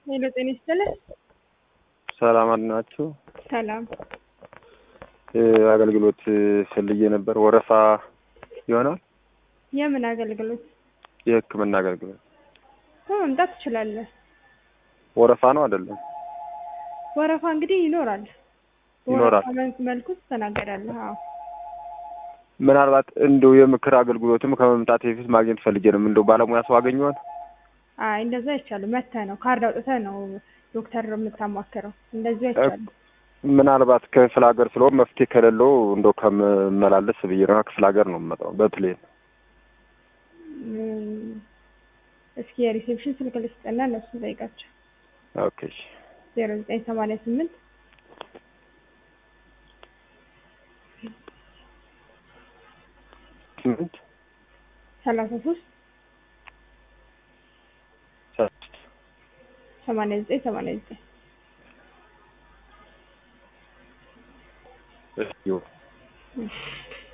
ሄሎ ጤና ይስጥልኝ። ሰላም አድናችሁ። ሰላም አገልግሎት ፈልጌ ነበር። ወረፋ ይሆናል? የምን አገልግሎት? የሕክምና አገልግሎት መምጣት ትችላለህ። ወረፋ ነው አይደለም? ወረፋ እንግዲህ ይኖራል። ይኖራል። በወረፋ መልክ- መልኩ ትስተናገዳለህ። አዎ ምናልባት እንደው የምክር አገልግሎትም ከመምጣት በፊት ማግኘት ፈልጌ ነው። እንደው ባለሙያ ሰው አገኘዋል? አይ እንደዛ አይቻልም። መተህ ነው ካርድ አውጥተህ ነው ዶክተር የምታማክረው። እንደዚህ አይቻልም። ምናልባት ክፍለ ሀገር ስለሆን መፍትሄ ከሌለው እንደው ከምመላለስ ብዬ ነው። ክፍለ ሀገር ነው የምመጣው በፕሌን። እም፣ እስኪ የሪሴፕሽን ስልክ ልስጥና እነሱ ጠይቃቸው። ኦኬ እሺ። ዜሮ ዘጠኝ ሰማንያ ስምንት ስምንት ሰላሳ ሶስት ሶስት ሰማንያ ዘጠኝ ሰማንያ ዘጠኝ እሺ